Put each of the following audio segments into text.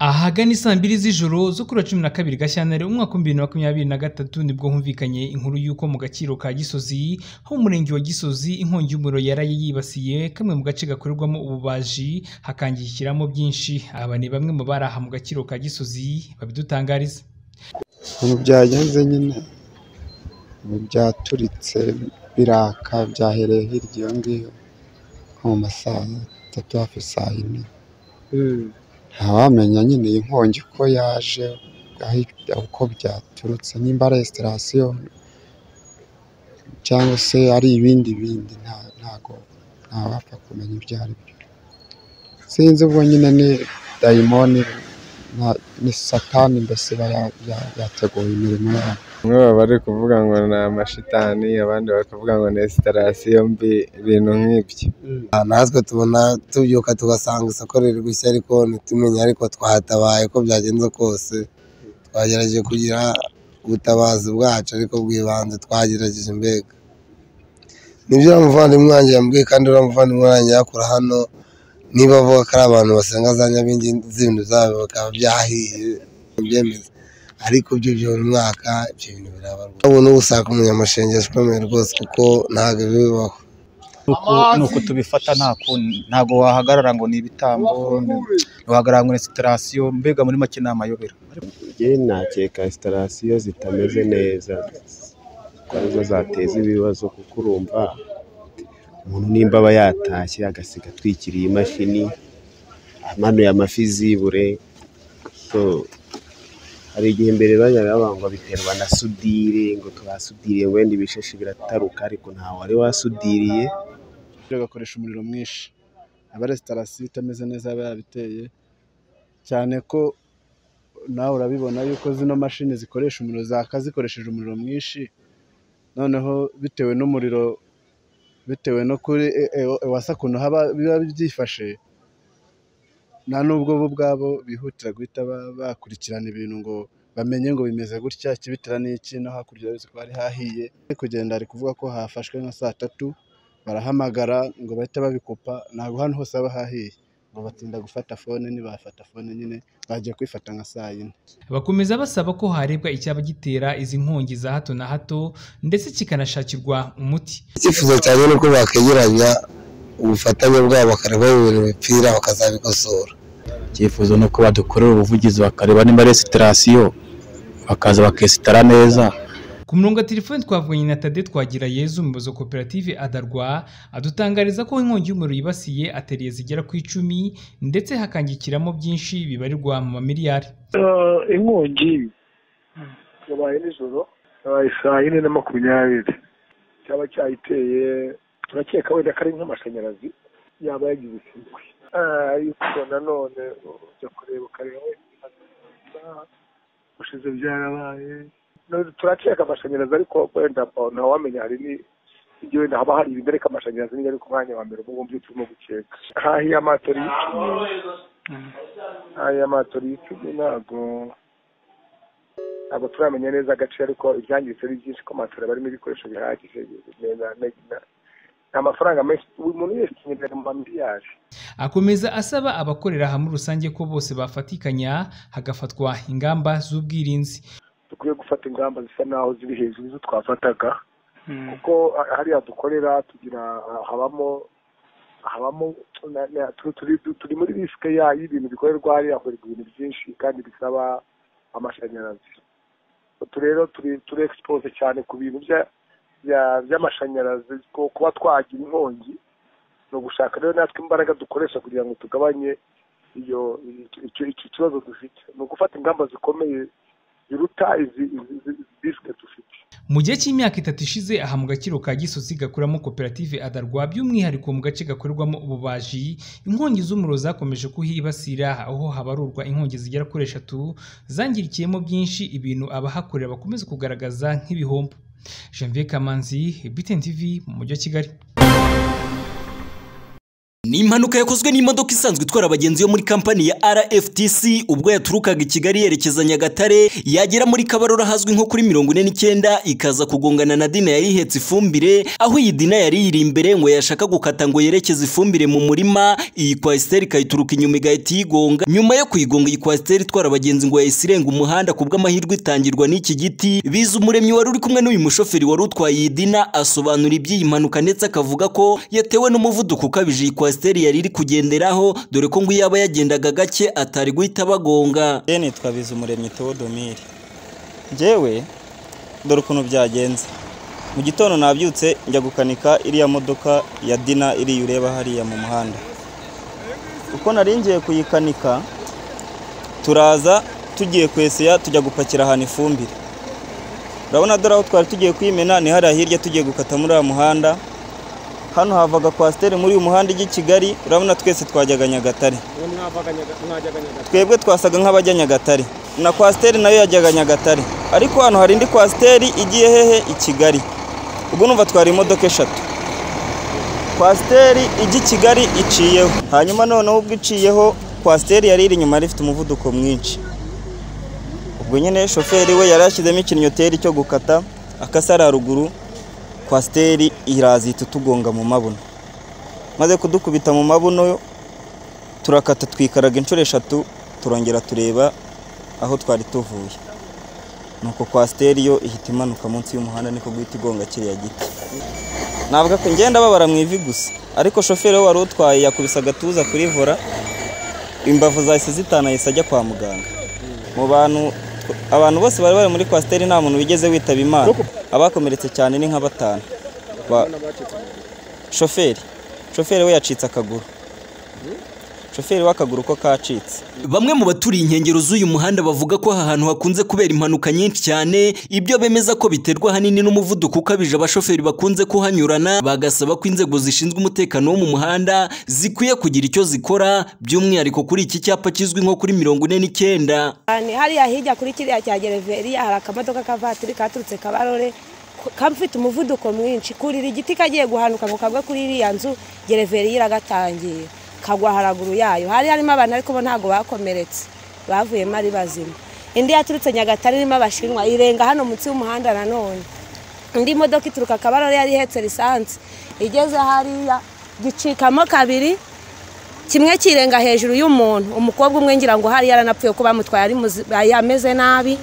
Ahagana isaa mbiri z'ijoro zo kuri uwa cumi na kabiri Gashyantare umwaka w'ibihumbi bibiri na makumyabiri na gatatu nibwo humvikanye inkuru y'uko mu Gaciro ka Gisozi ho mu Murenge wa Gisozi inkongi y'umuriro yaraye yibasiye kamwe mu gace gakorerwamo ububaji hakangikiramo byinshi, aba ni bamwe mu bari aha mu Gaciro ka Gisozi babidutangariza. Ukuntu byagenze nyine byaturitse biraka byahereye hirya iyo ngiyo nko mu ma saa tatu hafi saa yine ntawamenya nyine iyi nkongi ko yaje aho- uko byaturutse nimba ari esitarasiyo cyangwa se ari ibindi bindi nta- ntago ntawapfa kumenya ibyo ari byo sinzi ubwo nyine ni dayimoni na- ni satani mbese iba ya- ya- yateguye imirimo yayo Bamwe baba bari kuvuga ngo ni amashitani, abandi bakavuga ngo ni esitarasiyo mbi, ibintu nk'ibyo. natwe tubona tubyuka tugasanga isoko riri gushya ariko ntitumenya ariko twahatabaye ko byagenze kose twagerageje kugira ubutabazi bwacu ariko bw'ibanze twagerageje mbega nibyo uriya muvandimwe wanjye yambwiye kandi uriya muvandimwe wanjye yakura hano niba avuga ko ari abantu basenga za nyabingi z'ibintu zabo bikaba byahiye byemeza ariko byo byo buri mwaka ibyo bintu birabarwa ubu ni usanga umunyamashanyarazi ukomeye rwose kuko ntabwo bibaho uku ni uko tubifata nta kundi ntabwo wahagarara ngo ni ibitambo wahagarara ngo ni sitarasiyo mbega muri make ni amayobera njye nakeka esitarasiyo zitameze neza ko arizo zateza ibibazo kuko urumva umuntu nimba aba yatashye agasiga atwikiriye imashini amanuye amafi zibure so hari igihe mbere bajyaga bavuga ngo biterwa na sudire ngo twasudiriye wenda ibishashi birataruka ariko ntawe wari wasudiriye agakoresha umuriro mwinshi aba resitarasiyo itameze neza aba yabiteye cyane ko nawe urabibona yuko zino mashini zikoresha umuriro zaka zikoresheje umuriro mwinshi noneho bitewe n'umuriro bitewe no kuri ewasa ukuntu haba biba byifashe nta n'ubwo bo ubwabo bihutira guhita ba- bakurikirana ibintu ngo bamenye ngo bimeze gutya ikibitera n'iki no hakurya urabona ko hari hahiye ari kugenda ari kuvuga ko hafashwe nka saa tatu barahamagara ngo bahite babikupa ntabwo hano hose haba hahiye ngo batinda gufata fone nibafata fone nyine bagiye kwifata nka saa yine Bakomeza basaba ko harebwa icyaba gitera izi nkongi za hato na hato ndetse kikanashakirwa umuti. icyifuzo cyane ni uko bakegeranya ubufatanye bwabo bakareba ibintu bipfira bakazabikosora icyifuzo ni uko badukorera ubuvugizi bakareba niba ari esitarasiyo bakaza bakesitara neza Ku murongo wa telefoni twavuganye na Tade Twagira Yezu umuyobozi wa koperative Adarwa adutangariza ko inkongi y'umuriro yibasiye ateriye zigera ku icumi ndetse hakangikiramo byinshi bibarirwa mu mamiliyari. Eh, inkongi yabaye nijoro yabaye saa yine na makumyabiri cyaba cyayiteye turakeka wenda ko ari nk'amashanyarazi yaba yagize isimbi ariko nanone ujya kureba ukareba wenda ushize byarabaye No- turakeka amashanyarazi ariko wenda ntawamenya hari ni ibyo wenda haba hari ibintu ariko amashanyarazi niyo ari ku mwanya wa mbere ubwo ngubwo turimo gukeka hahiye amatori y'icumi hahiye amatori y'icumi ntabwo ntabwo turamenya neza agace ariko ibyangiritse ari byinshi ko amatora barimo ibikoresho bihagije na- na- na- ni amafaranga menshi buri muntu wese inyerera mu mamiliyari Akomeza asaba abakorera hamwe rusange ko bose bafatikanya hagafatwa ingamba z'ubwirinzi. dukwiye gufata ingamba zisa n'aho ziri hejuru izo twafataga kuko ha- hariya dukorera tugira ah, habamo habamo na- na- tu- turi- tu- turi muri risike ya- y'ibintu bikorerwa hariya hakorerwa ibintu byinshi kandi bisaba amashanyarazi utu rero turi turi expose cyane ku bintu bya- bya- by'amashanyarazi ku- kuba twagira inkongi ni ugushaka rero natwe imbaraga dukoresha kugira ngo tugabanye iyo icyo- icyo icyo kibazo dufite ni ugufata ingamba zikomeye ziruta izi izi- izi- izi risike dufite Mu gihe cy'imyaka itatu ishize aha mu Gaciro ka Gisozi gakoramo koperative Adarwa by'umwihariko mu gace gakorerwamo ububaji inkongi z'umuriro zakomeje kuhibasira aho habarurwa inkongi zigera kuri eshatu zangirikiyemo byinshi ibintu abahakorera bakomeza kugaragaza nk'ibihombo. Janvier Kamanzi, BTN TV mu mujyi wa Kigali. ni impanuka yakozwe n'imodoka isanzwe itwara abagenzi yo muri kampani ya RFTC ubwo yaturukaga i Kigali yerekeza Nyagatare yagera muri Kabarora hazwi nko kuri mirongo ine n'icyenda ikaza kugongana na Dina yari ihetse ifumbire aho iyi Dina yari iri imbere ngo yashaka gukata ngo yerekeze ifumbire mu murima iyi kwasiteri ikayituruka inyuma igahita iyigonga nyuma yo kuyigonga iyi kwasiteri itwara abagenzi ngo yahise irenga umuhanda ku bw'amahirwe itangirwa n'iki giti biza umuremyi wari uri kumwe n'uyu mushoferi wari utwaye iyi Dina asobanura iby'iyi mpanuka ndetse akavuga ko yatewe n'umuvuduko ukabije iyi kwasiteri yari iri kugenderaho dore ko ngo iyo aba yagendaga gake atari guhita abagonga nitwa Bizumuremyi Theodomire njyewe dore ukuntu byagenze mu gitondo nabyutse njya gukanika iriya modoka ya dina iriya ureba hariya mu muhanda uko naringiye kuyikanika turaza tugiye kwesiya tujya gupakira ahantu ifumbire urabona dore aho twari tugiye kwimena ni hariya hirya tugiye gukata muri uriya muhanda hano havaga kwasiteri muri uyu muhanda ijya i kigali urabona twese twajyaga nyagatare twebwe twasaga nk'abajya nyagatare na kwasiteri nayo yajyaga nyagatare ariko hano hari indi kwasiteri igiye hehe i kigali ubwo numva twari imodoka eshatu kwasiteri ijya i kigali iciyeho hanyuma noneho ubwo iciyeho kwasiteri yari iri inyuma yari ifite umuvuduko mwinshi ubwo nyine shoferi we yari yashyizemo ikinyoteri cyo gukata akasara haruguru kwasiteri iraza ihita itugonga mu mabuno maze kudukubita mu mabuno turakata twikaraga inshuro eshatu turongera tureba aho twari tuvuye nuko kwasiteri yo ihita imanuka munsi y'umuhanda niko guhita igonga kiriya giti navuga ko ngenda babara mu ivi gusa ariko shoferi we wari utwaye yakubise agatuza kuri vora imbavu zahise zitana yahise ajya kwa muganga mu bantu abantu bose bari bari muri kwasiteri nta muntu wigeze witaba imana abakomeretse cyane ni nka batanu shoferi shoferi we yacitse akaguru shoferi w'akaguru ko kacitse bamwe mu baturiye inkengero z'uyu muhanda bavuga ko aha hantu hakunze kubera impanuka nyinshi cyane ibyo bemeza ko biterwa ahanini n'umuvuduko ukabije abashoferi bakunze kuhanyurana bagasaba ko inzego zishinzwe umutekano wo mu muhanda zikwiye kugira icyo zikora by'umwihariko kuri iki cyapa kizwi nko kuri mirongo ine n'icyenda hariya hirya kuri kiriya cya gereveriya hari akamodoka kavatiri katurutse kabarore kamfite umuvuduko mwinshi kurira igiti kagiye guhanuka ngo kagwe kuri iriya nzu gereveriya iragatangiye kagwa haraguru yayo hari harimo abantu ariko bo ntabwo bakomeretse bavuyemo ari bazima indi yaturutse nyagatare irimo abashinwa irenga hano munsi y'umuhanda nanone indi modoka ituruka akabarore yari ihetse lisansi igeze hariya gicikamo kabiri kimwe kirenga hejuru y'umuntu umukobwa umwe ngira ngo hariya aranapfuye ko bamutwaye ameze nabi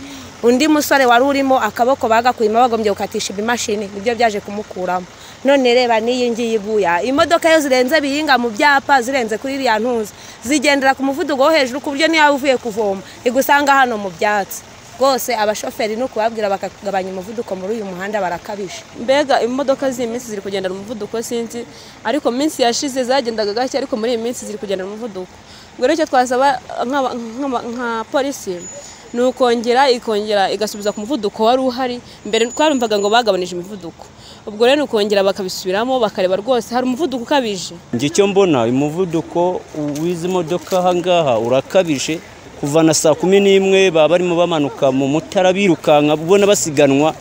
undi musore wari urimo akaboko bagakuyemo bagombye gukatisha ibimashini nibyo byaje kumukuramo none reba n'iyi ngiyi iguya imodoka iyo zirenze bihinga mu byapa zirenze kuri iriya ntuza zigendera ku muvuduko wo hejuru ku buryo niyo uvuye kuvoma igusanga hano mu byatsi rwose abashoferi no kubabwira bakagabanya umuvuduko muri uyu muhanda barakabije mbega imodoka z'iyi minsi ziri kugendera umuvuduko sinzi ariko minsi yashize zagendaga gake ariko muri iyi minsi ziri kugendera umuvuduko ubwo rero icyo twasaba nka polisi ni ukongera ikongera igasubiza ku muvuduko wari uhari mbere twarumvaga ngo bagabanije imivuduko ubwo rero ukongera bakabisubiramo bakareba rwose hari umuvuduko ukabije njye icyo mbona umuvuduko w'izi modoka aha ngaha urakabije kuva na saa kumi n'imwe baba barimo bamanuka mu mutara birukanka ubona basiganwa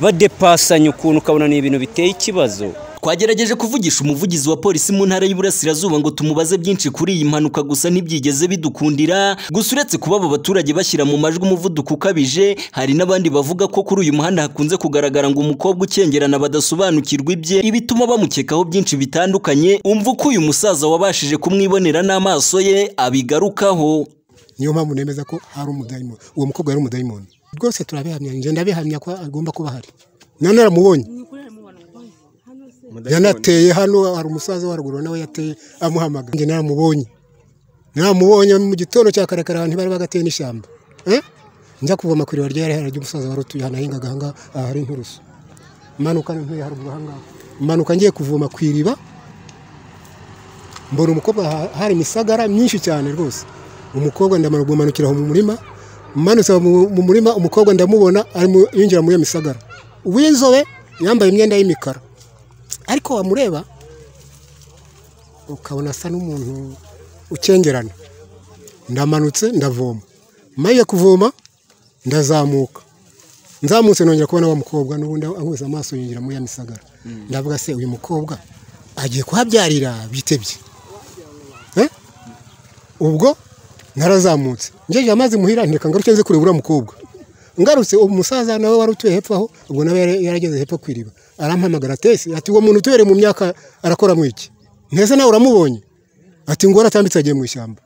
badepasanya ukuntu ukabona ni ibintu biteye ikibazo twagerageje kuvugisha umuvugizi wa polisi mu ntara y'Iburasirazuba ngo tumubaze byinshi kuri iyi mpanuka gusa ntibyigeze bidukundira gusa uretse kuba abo baturage bashyira mu majwi umuvuduko ukabije hari n'abandi bavuga ko kuri uyu muhanda hakunze kugaragara ngo umukobwa ukengerana badasobanukirwa ibye ibituma bamukekaho byinshi bitandukanye umva uko uyu musaza wabashije kumwibonera n'amaso ye abigarukaho niyo mpamvu nemeza ko ari umudayimoni uwo mukobwa yari umudayimoni rwose turabihamya ngenda abihamya ko agomba kuba ahari none aramubonye yanateye hano hari umusaza wa ruguru nawe yateye amuhamagara njye namubonye namubonye mu gitondo cya karekare ahantu bari bagateye n'ishyamba njya kuvoma ku iriba ryari hari ry'umusaza wari utuye hano ahingaga aha ngaha aha hari inturusu manuka ntuye haruguru aha ngaha manuka ngiye kuvoma ku iriba mbona umukobwa hari imisagara myinshi cyane rwose umukobwa ndamara kumanukira mu murima manutse mu murima umukobwa ndamubona yinjira muri iyo misagara uw'inzobe yambaye imyenda y'imikara ariko wamureba ukabona asa n'umuntu ukengerana ndamanutse ndavoma maze kuvoma ndazamuka nzamutse nongera kubona wa mukobwa n'ubundi ahuza amaso yinjira muri ya misagara ndavuga se uyu mukobwa agiye kuhabyarira bitebye ubwo narazamutse ngejeje amazi muhira ndeka ngaruke nze kureba uriya mukobwa ngarutse umusaza nawe wari utuye hepfo aho ubwo nawe yari- yarageze hepfo ku iriba arampamagara tesi ati uwo muntu utubereye mu myaka arakora mu iki ntese nawe uramubonye ati ngo aratambitse agiye mu ishyamba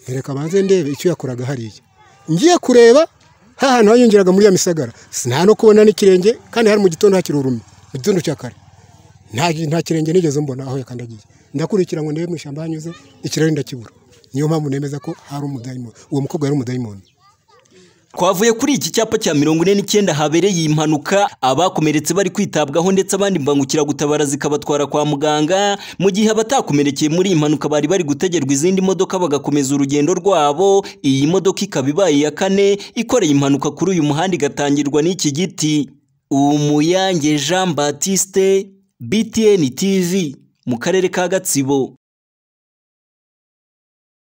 reka banze ndebe icyo yakoraga hariya ngiye kureba ha hantu hanyongeraga muri ya misagara nta no kubona n'ikirenge kandi hari mu gitondo hakiri urumye mu gitondo cya kare nta nta kirenge nigeze mbona aho yakandagiye ndakurikira ngo ndebe mu ishyamba hanyuze ikirari ndakibura niyo mpamvu nemeza ko hari umudayimoni uwo mukobwa yari umudayimoni Twavuye kuri iki cyapa cya mirongo ine n'icyenda habereye iyi mpanuka abakomeretse bari kwitabwaho ndetse abandi mbangukiragutabara zikabatwara kwa muganga mu gihe abatakomerekeye muri iyi mpanuka bari bari gutegerwa izindi modoka bagakomeza urugendo rwabo iyi modoka ikaba ibaye iya kane ikoreye impanuka kuri uyu muhanda igatangirwa n'iki giti Umuyange Jean Baptiste BTN TV mu karere ka Gatsibo